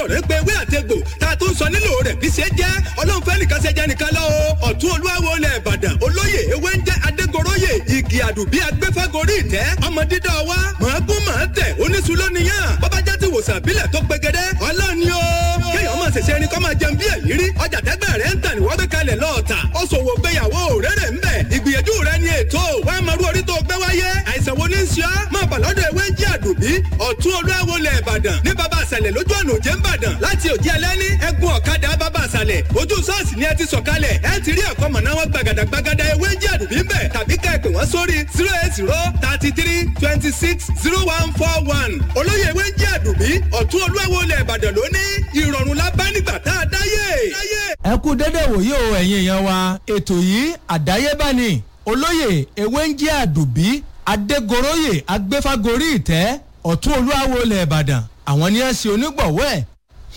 sọ̀rọ̀ pé ewé àtegbò tá a tún sọ nílò rẹ̀ bí ṣe jẹ́ ọlọ́run fẹ́ nìkan ṣe jẹ́ nìkan lọ́wọ́ ọ̀tún olúwawo lẹ̀ ìbàdàn olóyè ewé ń jẹ́ adégoróyè igi àdùbí agbẹ́fẹ́gorí ìtẹ́ ọmọ dídọ́ wa mọ̀ọ́gún mọ̀ọ́ tẹ̀ oníṣu lóníyàn bọ́bá já ti wòsàn àbílẹ̀ tó gbẹgẹdẹ ọlọ́run ni ó kéèyàn máa ṣẹ̀ṣẹ̀ ẹni kọ́ máa jẹun bí èyí rí ọjà tẹ́gbẹ́ rẹ̀ ń tà ní wọ́n gbé kalẹ̀ lọ́ọ̀tà ó ṣòwò gbéyàwó rere ń bẹ̀ ìgbìyànjú rẹ̀ ni ètò wàá máa rú orí tó gbé wáyé àìsàn wo ní ṣíọ́ máa bà lọ́dọ̀ ewé ń jí àdùbí ọ̀tún olúwawo lẹ̀ ìbàdàn ní bàbá àṣàlẹ̀ lójú ọ̀nà òjé ń bàdàn láti òjì ẹlẹ́ni ẹ̀gún ọ̀kadà bàbá àṣàlẹ̀ ojú ṣọ́ọ̀ṣì ni ẹ ti sọ̀kalẹ̀ ẹ ti rí àkọ́mọ̀ná wọn gbàgàdà gbàgàdà ewé ń jí àdùbí ń bẹ̀ tàbí ká ẹ pè wọ́n sórí zero eight zero thirty three twenty six zero one four one olóyè ewé ń jí àdùbí ọ̀tún olúwawo lẹ̀ ìbàdàn lónìí ìrọ̀rùn la bá nígbà tá a dáyé. ẹ kú dédé wòye o ẹ̀yin èèyàn wa ètò yìí àdáyébá ni olóyè ewé ń jẹ́ àdùbí adégoróyè agbéfágorí ìtẹ́ ọ̀tún olúwawo ilẹ̀ ìbàdàn àwọn ni ẹ ṣe onígbọ̀wọ́ ẹ̀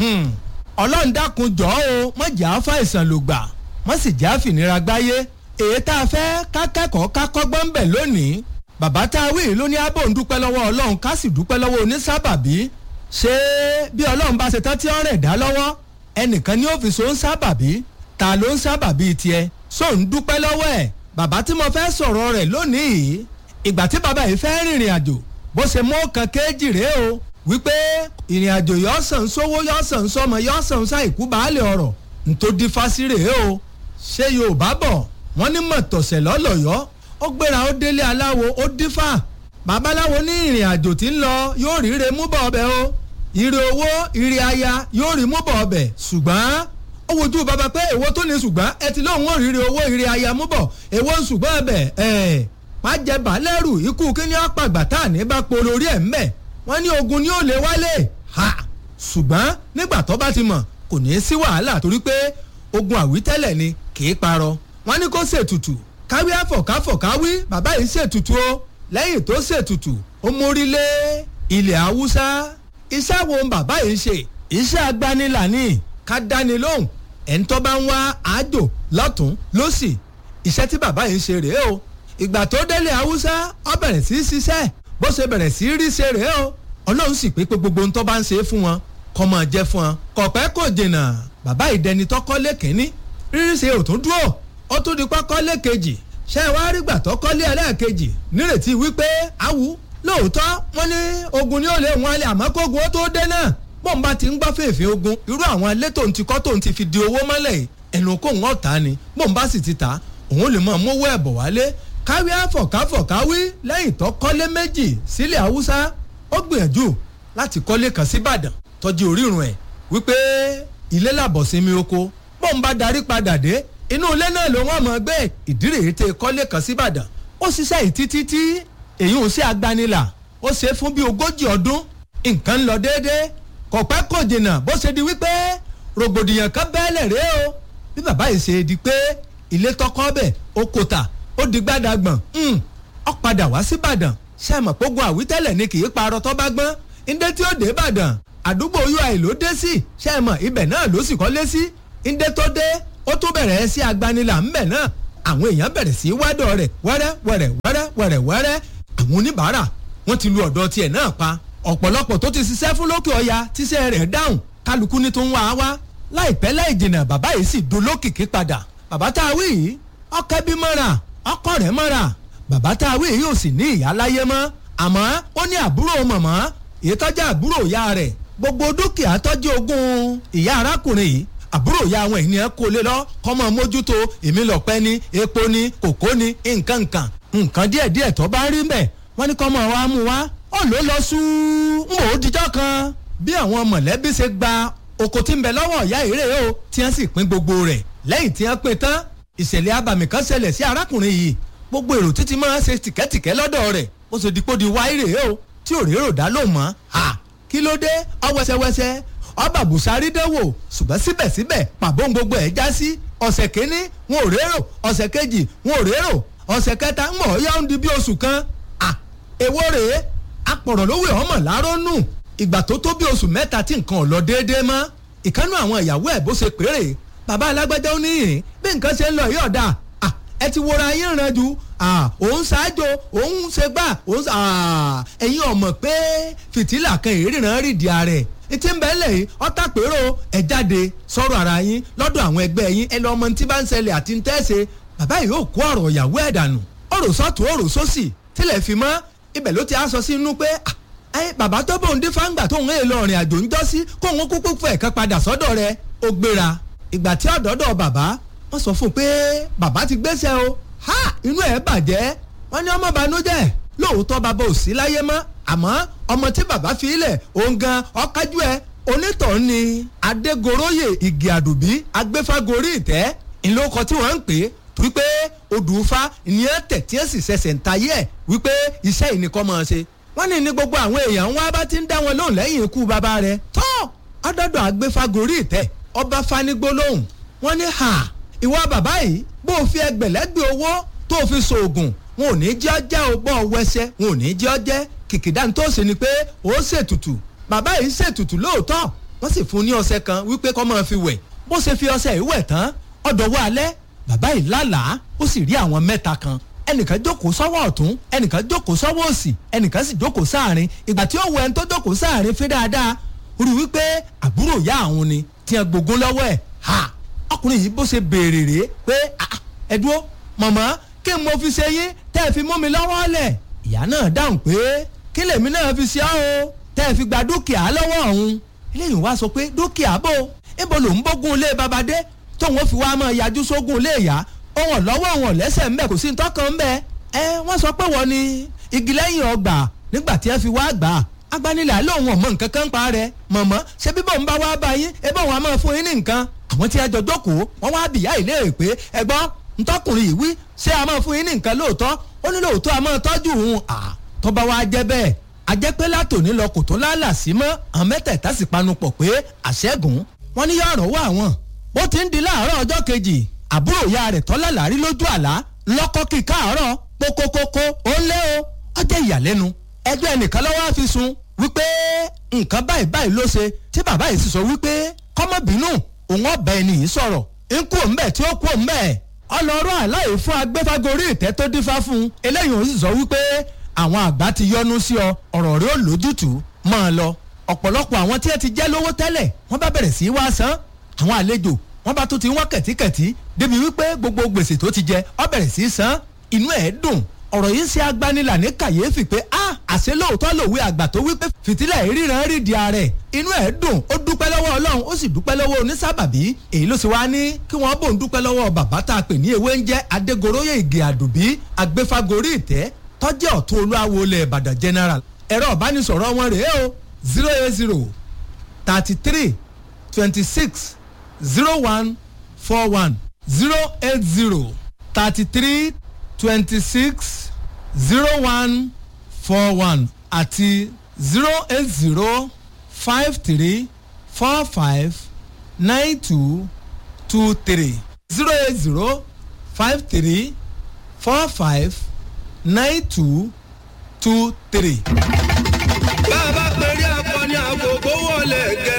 ọlọ́run dákun jọ́ o mọ̀ jà á fàìsàn ló gbà mọ̀ sì jà á fìnira gbáyé èyí tá a fẹ́ kákẹ́kọ̀ọ́ kákọ́gbọ́n bẹ̀ lónìí bàbá tá a wí ló ní abò ń dúpẹ́ lọ́wọ́ ọlọ́run ká sì dúpẹ́ lọ́wọ́ onísábàbí ṣé bí ọlọ́run bá ṣe tán tí ọ̀rẹ́ dá lọ́wọ́ ẹnìkan ní ọ́fíìsì ó ń sábàbí ta ló ń sábàbí tiẹ̀ só ń dúpẹ́ lọ́wọ́ ẹ̀ bàbá tí mo fẹ́ sọ̀rọ̀ rẹ̀ lónìí ìgbà tí bàbá yìí fẹ́ rìnrìn àjò bó ṣe mú kan kéjì rèé o wípé ìrìn àjò yọ sàn sówó yọ sàn sọmọ yọ sàn sáìkú baálé ọ̀rọ̀ ntòdí fásí rèé o ṣé yorùbá bọ̀ wọ́n ní mọ̀tọ̀sẹ̀ lọ́lọ́yọ́ ó gbéra ó délé aláwo ó dífà babaláwo ní ìrìn àjò tí ń lọ yóò ríre mú bọ̀ ọbẹ̀ o ire owó ire aya yóò rí mú bọ̀ ọbẹ̀ ṣùgbọ́n ó wojú bàbá pé èwo tó ní ṣùgbọ́n ẹ ti lóun ò ríre owó ire aya mú bọ̀ èwo ń ṣùgbọ́n ọbẹ̀ ẹ̀ má jẹ bàálẹ̀rù ikú kíní ọ̀pàgbà tá à ní bá polo orí ẹ̀ ń bẹ̀ wọ́n ní ogun ni ó lè wálé ha ṣùgbọ́n nígbà tó bá ti mọ̀ kò ní í sí wàhálà torí pé ogun àwítẹ́lẹ̀ ni kì í parọ́ wọ́n ní kó ṣètùtù káwí àfọ̀káfọ̀káwí bàbá yìí ṣètùtù o lẹ́yìn tó ṣètùtù ó mórí lé ilẹ̀ haúsá iṣẹ́ wo bàbá yìí ṣe iṣẹ́ agbanilà ni ká dáni lóhùn ẹni tó bá ń wá àjò lọ́tún lọ́sì iṣẹ́ tí bàbá yìí ṣe rèé o ìgbà tó délé haúsá ó bẹ̀rẹ̀ sí í ṣiṣẹ́ bó ṣe bẹ̀rẹ̀ sí í rí ṣe rèé o ọlọ́run sì pé pé gbogbo ohun tó bá ń ṣe fún wọn kọ́ máa jẹ́ fún wọn kọ̀pẹ́ kò jìnnà bàbá ìdẹni tọ́kọ́lé kínní rírí ṣe ò tún dúró ó tún di pákọ́lé kejì ṣé ẹ wá rí gbà tọ́kọ́lé ẹlẹ́ẹ̀kejì nírètí wípé awù lóòótọ́ wọ́n ní ogun ni ó lè wọn alẹ́ àmọ́ kógun ó tó dé náà bọ́n bá ti ń gbọ́ fèèfé ogun irú àwọn ilé tó ń ti kọ́ tó ń ti fi di owó mọ́lẹ̀ ẹnu kóhun ọ̀tá ni bọ́n bá sì ti ta òun lè mọ̀ mówó ẹ̀bọ̀ wálé káwí àfọ̀káfọ̀káwí lẹ́yìn tó kọ́lé méjì sílẹ̀ haúsá ó gbìyànjú láti kọ́lé kan síbàdàn tọ́jú orírun ẹ̀ wípé ilé làbọ̀ sinmi oko bọ́n bá darí padà dé inú ilé náà ló wọ́n mọ̀ gbé ìdírè tẹ kọ́lé kan síbàdàn ó ṣiṣẹ́ yìí títí tí èyí ò sí agbanilà ó ṣe fún bí ogójì ọdún nǹkan ń lọ déédéé kò pẹ́ kò jìnnà bó ṣe di wípé rògbòdìyàn kan bẹ́ẹ̀lẹ̀ rèé o bí bàbá yìí ṣe di pé ilé tọkọ bẹ̀ ó kò tà ó di gbàdàgbọ̀n ó padà wá síbàdàn ṣe mọ̀ pógun àwítẹ́lẹ̀ ni kì í parọ́ tó bá gbọ́n ndé tí ó dé ìbàdàn àdúgbò ui ló dé sí ṣe mọ̀ ibẹ̀ náà ló sì kọ́lé sí ndé tó dé ó tún bẹ̀rẹ̀ sí agbanilà ńbẹ̀ náà àwọn èèyàn bẹ̀rẹ̀ sí wádọ̀ rẹ̀ wẹ́rẹ́ wẹ́rẹ́ wẹ́rẹ́ wẹ́rẹ́ wẹ́rẹ́ àwọn oníbàárà wọ́n ti lu ọ̀dọ̀ tiẹ̀ náà pa ọ̀pọ̀lọpọ̀ tó ti ṣiṣẹ́ fún lókè ọya tíṣẹ́ rẹ̀ dáhùn kálukú ní tó ń wá wá láìpẹ́ láì jìnnà bàbá yìí sì dolókìkí padà bàbá tá a wí yìí ọkẹ́ bí mọ́ra ọkọ rẹ̀ mọ́ra bàbá tá a wí yìí ò sì ní ìyá láyé mọ́ àmọ́ ó ní àbúrò mọ̀mọ́ èyí tọ́jú àbúrò ìyá rẹ̀ gbogbo dúkìá tọ́jú ogún ìyá arákùnrin yìí àbúrò ya àwọn ènìyàn kó lé lọ kọ́mọ mójútó èmi lọ́pẹ́ ní epo ní kòkó ní nǹkan nǹkan nǹkan díẹ̀díẹ̀ tó bá rí mbẹ̀ wọ́n ní kọ́mọ wa mú wa ó ló lọ sú ń wò ó dijọ́ kan bí àwọn mọ̀lẹ́bí ṣe gba oko tí ń bẹ lọ́wọ́ ìyá ìrè o tí wọ́n sì pín gbogbo rẹ̀ lẹ́yìn tí wọ́n pín tán ìṣẹ̀lẹ̀ abàmì kan ṣẹlẹ̀ sí arákùnrin yìí gbogbo èrò títí máa ń ṣe tìkẹ́tìkẹ́ lọ́dọ̀ rẹ̀ ó ṣe dípò di wáírè o tí ò rérò dá ló mọ́ ha kí ló dé ọwẹ́sẹwẹsẹ ọba busari dánwò ṣùgbọ́n síbẹ̀síbẹ̀ pàbó gbogbo ẹ̀ já sí ọ̀sẹ̀ kínní wọn ò rérò ọ̀sẹ̀ kejì wọn ò rérò ọ̀sẹ̀ kẹta ń mọ̀ ọ́ yá ń di bí oṣù kan à èwo rèé apọ̀rọ̀ lówó ọmọ làárọ̀ nù ìgbà tó tó bí oṣù mẹ́ta tí nǹkan ò lọ déédéé mọ́ ìkánú àwọn ìyàwó ẹ̀ bó ṣe péré bàbá alágbẹ́jọ́ ó níyìn bí nǹkan ṣe ń lọ yìí ọ̀dà ẹ ti wọra yín ràn jù òun ṣáájú òun ṣe gbà òun ẹ̀yin ọ̀mọ̀ pé fìtílà kan ìríran rìndì ààrẹ etí ń bẹ́ẹ̀ lẹ̀ yìí ọ̀tá pérò ẹ̀ jáde sọ̀rọ̀ ara yín lọ́dọ̀ àwọn ẹgbẹ́ yín ẹ lọ́ ọmọ tí bá ń ṣẹlẹ̀ àti ń tẹ́sẹ̀ bàbá yìí yóò kó ọ̀rọ̀ ìyàwó ẹ̀ dànù ọ̀rọ̀ sọ́tún ọ̀rọ̀ sósì tilẹ̀ fi mọ́ ibẹ̀ ló ti á sọ sínú pé ẹ bàbá tó bóun dín fáńgbà tóun èèlò ọ̀rìn àjò ń jọ́ sí kóun kúkú fẹ̀ kan padà sọ́dọ̀ rẹ̀ ó gbéra ìgbà tí ọ̀dọ́dọ̀ bàbá wọ́n sọ fún un pé bàbá ti gbéṣẹ́ o ha inú ẹ̀ bàjẹ́ wọ́n ní ọmọ banújẹ́ lóòótọ́ bàbá ò sí láyé mọ́ àmọ́ ọmọ tí bàbá fi ilẹ̀ òun gan ọ̀kájú ẹ̀ onítọ̀ọ́ ni adégoróyè igi àdùbí agbéfágorí ìtẹ́ ìlókọ tí wọ́n ń pè é torí pé odùfá ìyẹn tẹ̀ tí ó sì ṣẹ̀ṣẹ̀ ń tayé ẹ̀ wípé iṣẹ́ ìnìkan máa ṣe wọ́n ní ní gbogbo àwọn èèyàn ń wá bá ti ń dá wọn lóhùn lẹ́yìn ikú bàbá rẹ̀ tọ́ ọdọ́dọ̀ agbéfágorí ìtẹ́ ọba fanigbólóhùn wọ́n ní ha ìwọ bàbá yìí bó o fi ẹgbẹ̀lẹ́gbẹ̀ owó tó o fi ṣoògùn wọn ò ní jẹ́ ọjẹ́ o bọ́ ọ wẹsẹ̀ wọn ò ní jẹ́ ọjẹ́ kìkìdá tó ṣe ni pé ó ṣètùtù bàbá yìí ṣètùtù lóòótọ́ wọ́n sì fún ní ọṣẹ kan wípé kó máa fi wẹ̀ bó ṣe fi ọṣẹ yìí wẹ̀ tán ọ̀dọ̀wọ́ alẹ́ bàbá yìí lálàá ó sì rí àwọn mẹ́ta kan ẹnìkan jókòó sọ́wọ́ ọ̀tún ẹnìkan jókòó sọ́wọ́ òsì ẹnìkan sì jókòó sáàrin ìgbà tí ó wọ ẹni tó jókòó sáàrin fi dáadáa ó rí wípé àbúrò ìyá àwọn ni tí ẹ gbógun lọ́wọ́ ẹ̀ ha ọkùnrin yìí bó ṣe béèrè rèé pé ẹ dúró mọ̀mọ́ kí n mo fi ṣe yín tẹ́ ẹ fi mú mi lọ́wọ́ lẹ̀ ìyá náà dáhùn pé kí lèmi náà fi ṣe ọ́ o tẹ́ ẹ fi gba dúkìá lọ́wọ́ ọ̀hún eléyìí wá sọ pé dúkìá bò ibo ló ń bógun ilé babadé tóun ó fi wá máa yájú sógun ilé ìyá òun lọ́wọ́ òun lẹ́sẹ̀ ńbẹ kò sí ntọ́kàn ńbẹ ẹ wọ́n sọ pé wọ́n ní igi lẹ́yìn ọgbà nígbà tí ẹ fi wá gbà á agbanilà lóun ọmọ nǹkan kan pa rẹ mọ̀mọ́ ṣé bíbọ̀ ń bá wá bá yín ebí òun á máa fún yín ní nǹkan àwọn tí ẹ jọ jókòó wọ́n wá bìyà ìlérè pé ẹgbọ́n ntọ́kùnrin yìí wí ṣé a máa fún yín ní nǹkan lóòótọ́ ó ní lóòótọ́ a máa tọ́jú òun à tọ́ba wa jẹ́ bẹ́ẹ̀ a jẹ́ pé látòní lọ kò tó lálà sí mọ́ àwọn mẹ́tẹ̀ẹ̀ta sì panupọ̀ pé àṣẹ́gun wọn ní yọ̀rọ̀ wà wọ́n bó ti ń di láàárọ̀ ọjọ́ kejì àbúrò ìyá rẹ̀ tọ́lá làárí lójú àlá lọ́kọ́ kí káàárọ̀ kókókókó ó ń lé o ọjọ́ ìyàlẹ́nu ẹjọ́ ẹnìkan lọ́wọ́ á fi sun wípé nǹkan báyìí báyìí ló ṣe tí bàbá yìí sì sọ wípé kọ́mọ́bínú òun ọ̀bẹ ẹni yìí sọ̀rọ̀ ń kú òun bẹ́ẹ̀ tí ó kú òun bẹ́ẹ̀ ọlọ́rọ̀ aláì fún agbẹ́fágorí ìtẹ́ tó dífá fún un eléyìí ó sì sọ wípé àwọn àgbà ti yọnu sí ọ ọ̀rọ̀ rẹ ó lójútùú máa lọ ọ̀pọ̀lọpọ̀ àwọn tí ẹ ti jẹ́ lówó tẹ́lẹ̀ wọ́n bá bẹ̀rẹ̀ sí í wá san àwọn àlejò wọ́n bá tún ti wọ́n kẹ̀tíkẹ̀tí débi wípé gbogbo gbèsè tó ti jẹ ọ bẹ̀rẹ̀ sí í san inú ẹ̀ dùn ọ̀rọ̀ yìí ṣe agbanilà ní kàyéfì pé a àṣẹ lóòótọ́ lòwe àgbà tó wípé fìtílẹ̀ ìríran rí di ààrẹ inú ẹ̀ dùn ó dúpẹ́ lọ́wọ́ ọlọ́run ó sì dúpẹ́ lọ́wọ́ onísábàbí èyí ló sì wá ní kí wọ́n bò ń dúpẹ́ lọ́wọ́ bàbá tá a pè ní ewé ń jẹ́ adégoróyè ìgè àdùbí agbéfágorí ìtẹ́ tọ́jẹ́ ọ̀tún olúwawo ilẹ̀ ìbàdàn general ẹ̀rọ ìbánisọ̀rọ̀ wọn rèé o zero eight zero thirty three twenty six zero one four one zero eight zero thirty three twenty six zero one four one àti zero eight zero five three four five nine two two three zero eight zero five three four five nine two two three. bá a bá pèrè akọni àgògó wọlé gẹ